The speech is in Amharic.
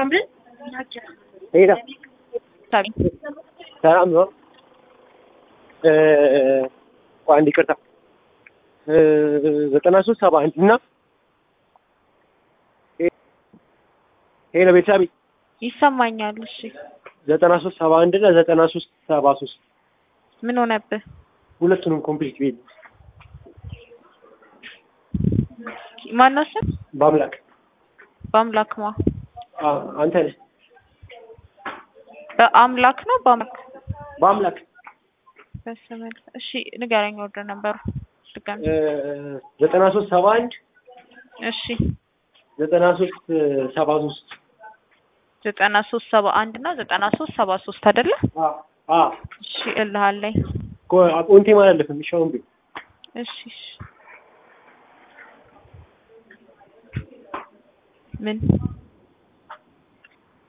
ሄዳ ሰላም ነው። ቆይ አንድ ይቅርታ ዘጠና ሶስት ሰባ አንድ እና ሄሎ ቤተሰብ ይሰማኛል። እሺ ዘጠና ሶስት ሰባ አንድ እና ዘጠና ሶስት ሰባ ሶስት ምን ሆነብህ? ሁለቱንም ኮምፕሊት ቤት ማነው ስም? በአምላክ በአምላክ ማ አዎ፣ አንተ ነህ በአምላክ ነው በአምላክ በአምላክ በስመል እሺ ንገረኝ። ወደ ነበሩ ድጋሚ ዘጠና ሶስት ሰባ አንድ እሺ ዘጠና ሶስት ሰባ ሶስት ዘጠና ሶስት ሰባ አንድ እና ዘጠና ሶስት ሰባ ሶስት አይደለ? እሺ እልሃለኝ። ቆንቴ ማለት አለፍም ይሻውን ቢ እሺ እሺ ምን